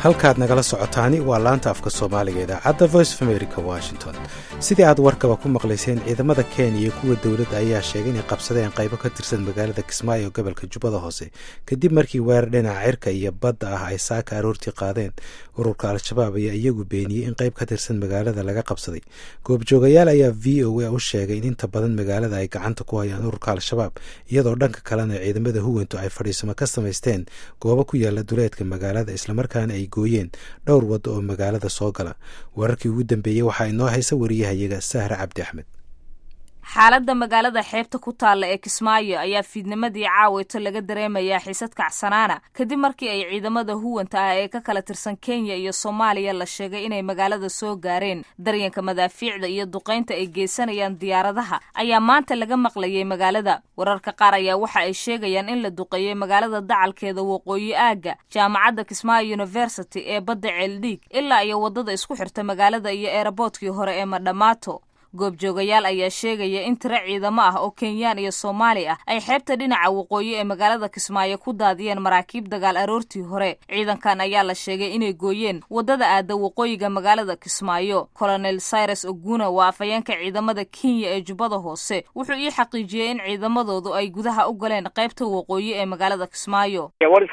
halkaad nagala socotaani waa laanta afka soomaaliga idaacadda voice of america washington sidii aad warkaba ku maqlayseen ciidamada kenya iyo kuwa dowladda ayaa sheegay inay qabsadeen qaybo ka tirsan magaalada kismaayo gobolka jubbada hoose kadib markii weerar dhinaca cirka iyo badda ah ay saaka aroortii qaadeen ururka al-shabaab ayaa iyagu beeniyey in qayb ka tirsan magaalada laga qabsaday goobjoogayaal ayaa v o a u sheegay in inta badan magaalada ay gacanta ku hayaan ururka al-shabaab iyadoo dhanka kalena ciidamada huwantu ay fadhiisamo ka samaysteen goobo ku yaala duleedka magaalada islamarkaana ay gooyeen dhowr waddo oo magaalada soo gala wararkii ugu dambeeyey waxaa inoo haysa wariyahayaga sahre cabdi axmed xaaladda magaalada xeebta ku taalla ee kismaayo ayaa fiidnimadii caaweyto laga dareemayaa xiisad kacsanaana kadib markii ay ciidamada huwanta ah ee ka kala tirsan kenya iyo soomaaliya la sheegay inay magaalada soo gaareen daryanka madaafiicda iyo duqaynta ay geysanayaan diyaaradaha ayaa maanta laga maqlayay magaalada wararka qaar ayaa waxa ay sheegayaan in la duqeeyey magaalada dacalkeeda waqooyi aagga jaamacadda kismaayo university ee badda ceeldhiig ilaa iyo waddada isku xirta magaalada iyo eeraboodkii hore ee madhamaato goobjoogayaal ayaa sheegaya in tiro ciidamo ah oo kenyaan iyo soomaali ah ay xeebta dhinaca waqooyi ee magaalada kismaayo ku daadiyeen maraakiib dagaal aroortii hore ciidankan ayaa la sheegay inay gooyeen waddada aada waqooyiga magaalada kismaayo colonel cyrus oguna waa afhayeenka ciidamada kenya ee jubbada hoose wuxuu ii xaqiijiyey in ciidamadoodu ay gudaha u galeen qaybta waqooyi ee magaalada kismaayo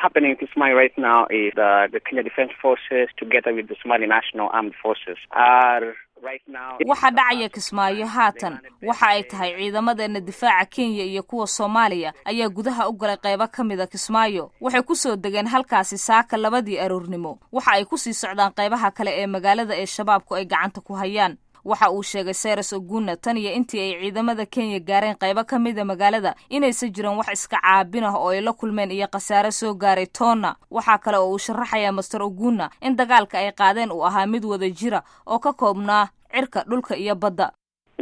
waxa dhacaya kismaayo haatan waxa ay tahay ciidamadeena difaaca kenya iyo kuwa soomaaliya ayaa gudaha u galay qaybo ka mida kismaayo waxay ku soo degeen halkaasi saaka labadii aroornimo waxa ay ku sii socdaan qaybaha kale ee magaalada ee shabaabku ay gacanta ku hayaan waxa uu sheegay sayres oguna tan iyo intii ay ciidamada kenya gaareen qaybo ka mida magaalada inaysan jiran wax iska caabin ah oo ay la kulmeen iyo khasaare soo gaaray toonna waxaa kale oo uu sharaxayaa master oguna in dagaalka ay qaadeen uu ahaa mid wada jira oo ka koobnaa cirka dhulka iyo badda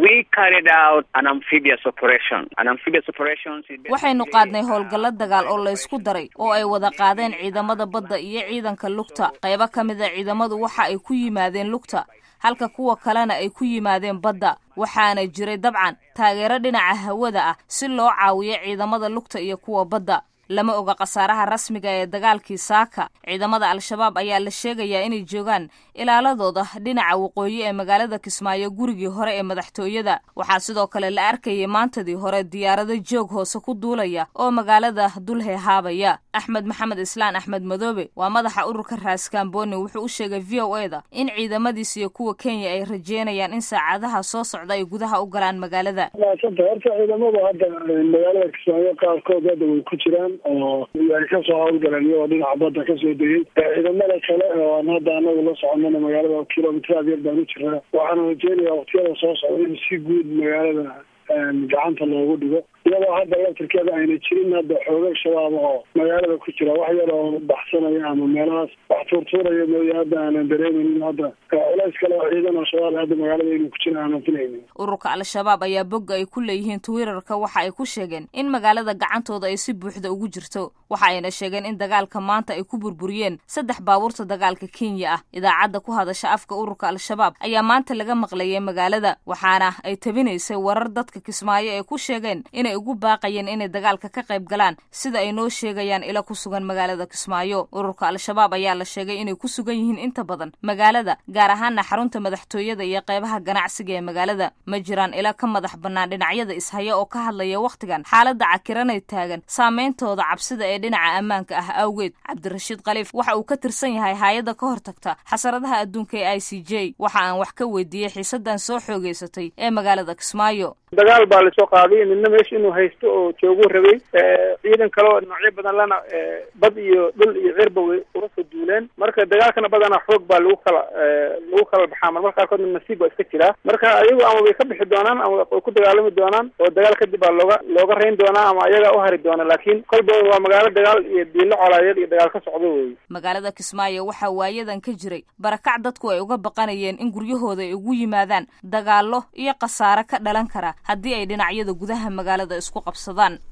waxaynu qaadnay howlgallo dagaal oo laysku daray oo ay wada qaadeen ciidamada badda iyo ciidanka lugta qaybo ka mida ciidamadu waxa ay ku yimaadeen lugta halka kuwa kalena ay ku yimaadeen badda waxaana jiray dabcan taageero dhinaca hawada ah si loo caawiyo ciidamada lugta iyo kuwa badda lama oga khasaaraha rasmiga ee dagaalkii saaka ciidamada al-shabaab ayaa la sheegayaa inay joogaan ilaaladooda dhinaca waqooyi ee magaalada kismaayo gurigii hore ee madaxtooyada waxaa sidoo kale la arkayay maantadii hore diyaarado joog hoose ku duulaya oo magaalada dulhehaabaya axmed maxamed islaan axmed madoobe waa madaxa ururka raaskaamboni wuxuu u sheegay v o e da in ciidamadiis iyo kuwa kenya ay rajeynayaan in saacadaha soo socda ay gudaha u galaan magaalada horta ciidamadu hadda magaalada kismaayo qaarkood hadda way ku jiraan oo ay kasoo hawlgaleen iyagoo dhinaca badda kasoo degay ciidamada kale oo aan hadda anagu la soconana magaalada kilomitr yar baan u jiraa waxaana rajeynaya waktiyada soo socda in si guud magaalada gacanta loogu dhigo iyadoo hadda laftirkeeda ayna jirin hadda xooga shabaab oo magaalada ku jira wax yar oo baxsanaya ama meelahaas wax tuurtuuraya mooye hadda aanan dareemaynin hadda culays kale oo ciidan oo shabaab hadda magaalada inuu ku jira aanan filaynin ururka al-shabaab ayaa bogga ay ku leeyihiin twitterka waxa ay ku sheegeen in magaalada gacantooda ay si buuxda ugu jirto waxa ayna sheegeen in dagaalka maanta ay ku burburiyeen saddex baabuurta dagaalka kenya ah idaacadda ku hadasha afka ururka al-shabaab ayaa maanta laga maqlayay magaalada waxaana ay tabinaysay warar dadka kismaayo ay ku sheegeen inay ugu baaqayeen inay dagaalka ka qayb galaan sida ay noo sheegayaan ila ku sugan magaalada kismaayo ururka al-shabaab ayaa la sheegay inay ku sugan yihiin inta badan magaalada gaar ahaana xarunta madaxtooyada iyo qaybaha ganacsiga ee magaalada ma jiraan ila ka madax bannaan dhinacyada ishaya oo ka hadlaya wakhtigan xaaladda cakiranay taagan saameyntooda cabsida ee dhinaca ammaanka ah awgeed cabdirashiid khaliif waxa uu ka tirsan yahay hay-adda ka hortagta xasaradaha adduunka ee i c j waxa aan wax ka weydiiyey xiisadan soo xoogeysatay ee magaalada kismaayo dagaal baa lasoo qaaday midna meesha inuu haysto oo jooguu rabay ciidan kale oo noocyo badan lana bad iyo dhul iyo cirba way uga soo duuleen marka dagaalkana badanaa xoog baa lagu kala lagu kala baxaa marmar qaarkoodna nasiib baa iska jiraa marka ayagu ama way ka bixi doonaan ama way ku dagaalami doonaan oo dagaal kadib baa looga looga reyn doonaa ama ayagaa u hari doona laakiin kolba waa magaalo dagaal iyo diilo colaadeed iyo dagaal ka socdo wey magaalada kismaayo waxaa waayadan ka jiray barakac dadku ay uga baqanayeen in guryahooda ay ugu yimaadaan dagaallo iyo khasaare ka dhalan kara haddii ay dhinacyada gudaha magaalada isku qabsadaan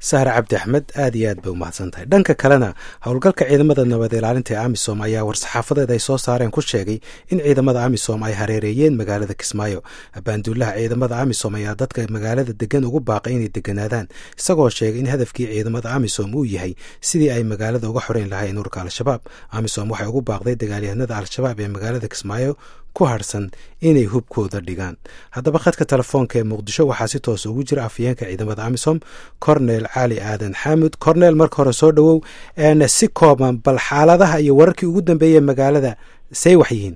sahre cabdi axmed aad iyo aad bay umahadsan tahay dhanka kalena howlgalka ciidamada nabad ilaalinta ee amisom ayaa war-saxaafadeed ay soo saareen ku sheegay in ciidamada amisom ay hareereeyeen magaalada kismaayo abaanduulaha ciidamada amisom ayaa dadka magaalada degan ugu baaqay inay deganaadaan isagoo sheegay in hadafkii ciidamada amisom uu yahay sidii ay magaalada uga xoreyn lahayn urka al-shabaab amisom waxay ugu baaqday dagaalyahanada al-shabaab ee magaalada kismaayo ku harsan inay hubkooda dhigaan haddaba khadka telefoonka ee muqdisho waxaa si toos ugu jira afhayeenka ciidamada amisom cornel cali aadan xaamud cornel marka hore soo dhowow si kooban bal xaaladaha iyo wararkii ugu dambeeyey magaalada say wax yihiin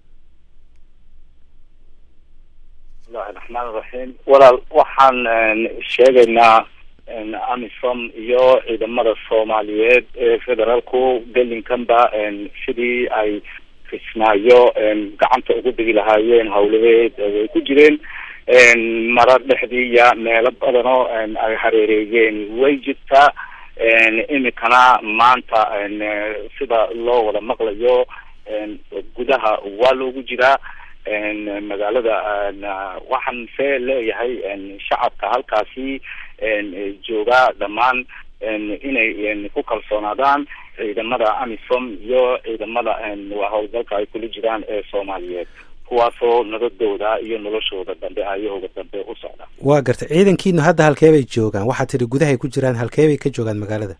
bismillahi raxmaan raxiim walaal waxaan sheegaynaa amisom iyo ciidamada soomaaliyeed ee federaalku gelinkanba sidii ay kismaayo gacanta ugu dhigi lahaayeen hawlaheed way ku jireen mara dhexdiiya meelo badanoo ay hareereeyeen way jirtaa imikana maanta sida loo wada maqlayo gudaha waa loogu jiraa magaalada waxaan see leeyahay shacabka halkaasi joogaa dhammaan inay ku kalsoonaadaan ciidamada amisom iyo ciidamada howlgalka ay kula jiraan ee soomaaliyeed kuwaasoo nabadooda iyo noloshooda dambe ayahooga dambe u socda waa gartay ciidankiinu hadda halkee bay joogaan waxaad tidhi gudahay ku jiraan halkee bay ka joogaan magaalada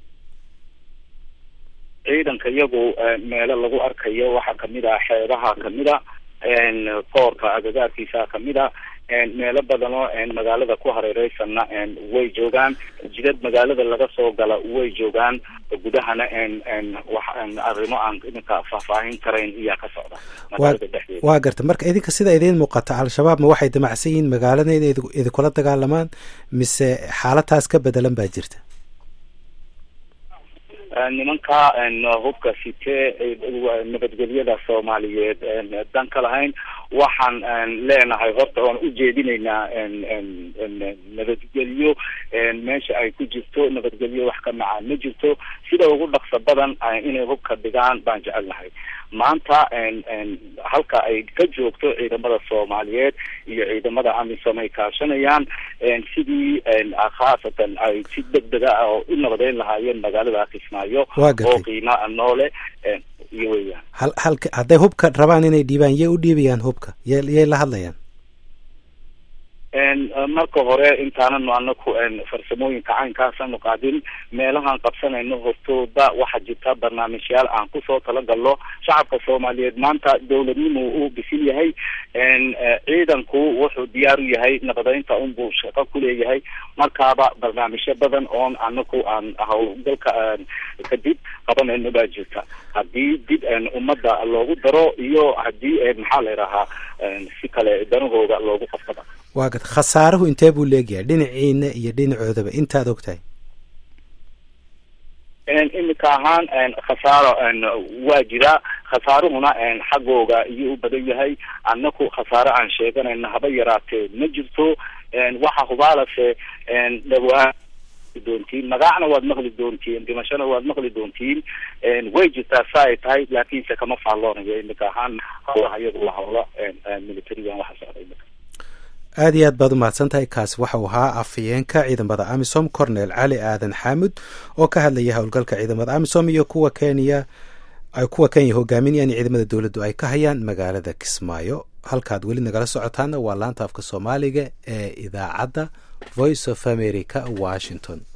ciidanka iyagu meelo lagu arkayo waxaa kamid ah xeebaha kamid a koorka agagaarkiisa kamid a meelo badanoo magaalada ku hareereysanna way joogaan jidad magaalada laga soo gala way joogaan gudahana wax arrimo aan iminka faahfaahin karayn iyaa ka socda magaalada dhexdeeda waa garta marka idinka sida idiin muuqata al-shabaab ma waxay damacsan yihiin magaalada inay idinkula dagaalamaan mise xaalataas ka bedelan baa jirta nimanka hubka sitee nabadgelyada soomaaliyeed dan ka lahayn waxaan leenahay horta oon ujeedinaynaa nabadgelyo meesha ay ku jirto nabadgelyo wax ka macaan ma jirto sida ugu dhaqso badan inay hubka dhigaan baan jecelnahay maanta halka ay ka joogto ciidamada soomaaliyeed iyo ciidamada amisom ay kaashanayaan sidii khaasatan ay si degdega ah oo u nabadeyn lahaayeen magaalada kismaayo oo qiima noole iyo weyaan hal halka hadday hubka rabaan inay dhiibaan yay u dhiibayaan hubka ya yay la hadlayaan marka hore intaananu anaku farsamooyinka caynkaasanu qaadin meelahaan qabsanayno hortooda waxaa jirta barnaamijyaal aan kusoo talagalno shacabka soomaaliyeed maanta dawladnimu uu bisil yahay ciidanku wuxuu diyaar u yahay nabadeynta unbuu shaqo kuleeyahay markaaba barnaamijyo badan oon anaku aan howlgalka kadib qabanayno baa jirta haddii dib ummadda loogu daro iyo haddii maxaa la idhahaa si kale danahooda loogu qasbada waa gad khasaaruhu intee buu leegyahay dhinaciina iyo dhinacoodaba intaad og tahay iminka ahaan khasaaro waa jira khasaaruhuna xaggooga iyo u badan yahay annaku khasaaro aan sheeganayna haba yaraatee ma jirto waxa hubaalase dhawaan doontiin magacna waad maqli doontiin dhimashona waad maqli doontiin way jirtaa sa ay tahay laakiinse kama faalloonayo iminka ahaan hawlaha iyadu la hawlo militarigan waxa socda iminka aada iyo aad baad umahadsan tahay kaasi waxau ahaa afhayeenka ciidamada amisom cornel cali aadan xaamud oo ka hadlaya howlgalka ciidamada amisom iyo kuwa kenya ay kuwa kenya hogaaminayaan ciidamada dowladdu ay ka hayaan magaalada kismaayo halkaad weli nagala socotaana waa laanta afka soomaaliga ee idaacadda voice of america washington